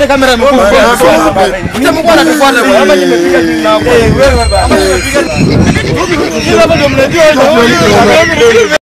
wote kamera mkuu. Mtu anatufuata bwana. Hapa nimepiga simu na Eh, wewe bwana. Kila hapo ndio mnajua ndio.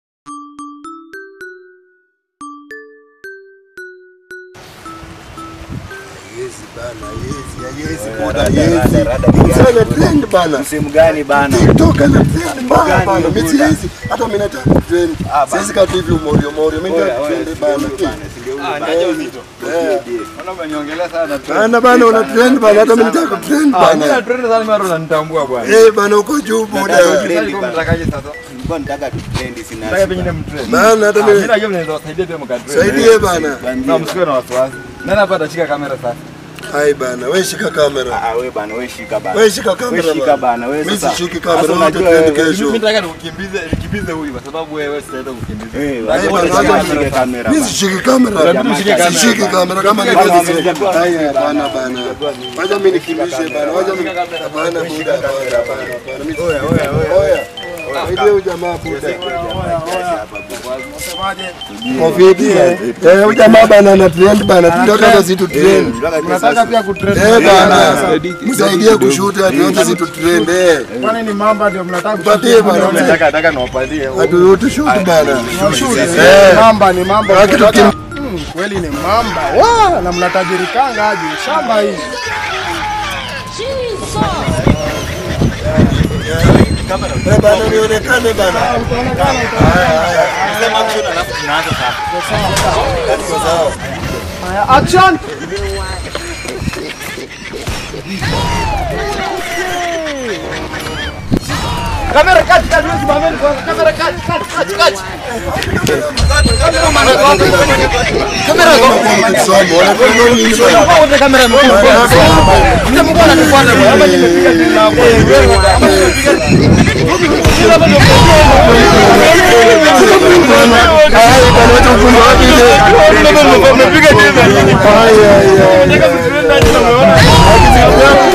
Yezi bana, yezi, yezi, boda, yezi. Sana trend bana. Msimu gani bana? TikTok ana trend bana gani bana. hiyo Mimi boda? siwezi hata mimi nataka trend. Ah, bana. Sisi kati hivi umorio morio mimi Oya, nataka oya, trend si bana. ndio huyo bana, si ndio huyo Ah, bana. niaje uzito. Eh. Mbona umeniongelea sana? Bana bana una trend bana hata mimi nataka trend Ah, mimi na bana. trend sana mara unanitambua bwana. Eh bana uko juu boda. Nataka Sasa trend niko bana. mtakaje sasa? Nilikuwa nataka tu trend sina. Nataka pengine mtrend. Bana hata Ah, mimi mimi najua mnaweza wasaidia pia mkatrend. saidie bana. Na msiwe na wasiwasi. Nani hapa atashika kamera sasa? Hai bana, wewe shika kamera. Ah, wewe bana, wewe shika bana. Wewe shika Wewe kamera shika bana, wewe Mimi sasa. sishiki Sasa kamera, unajua unajua trend wewe- kesho. Mimi nataka nikukimbize nikimbize huyu kwa sababu wewe sitaenda kukimbiza. Eh, Lazima wacha bana, utashika wacha kamera nishike sasa. kamera Mimi bana. sishiki kamera. Inabidi ushike kamera. Sishiki kamera kama ni Kama kazi. wamejua- Haya bana bana. Wacha mimi nikimbishe bana. Wacha mimi kamera. bana buda bana bana. Mimi Oya, oya, oya. Oya. Saidie huyu jamaa buda. Covid eh. Eh, huyu jamaa bana ana trend bana. Tunataka zitu trend. Unataka pia Eh bana. Msaidie kushuta tuanze zitu trend eh. Kwani ni mamba ndio mnataka Tupatie bana. Nataka nataka niwapatie. Watu wote shoot bana. kushusha? Eh. Mamba ni mamba. Haki tukim- Mm, Kweli ni mamba. Wa, na mnatajirikanga aje shamba hii. Eh bana nionekane bana. Sema mshoot alafu tunaanza sasa. Haya, action. Kamera kati kati wewe simameni kwanza. Kamera kati kati kati kati. Kamera kwa Kisomo, wanatuona huyu ni Kisomo. kwa wote kamera mkuu. Mtu mkuu anatufuata bwana. Hapa nimepiga simu na wewe wewe bwana. Kila hapo ndio Hai bana, wacha ufunge wapi ile? Mmepiga tena. Haya haya. Nataka mtuende aje tumeona.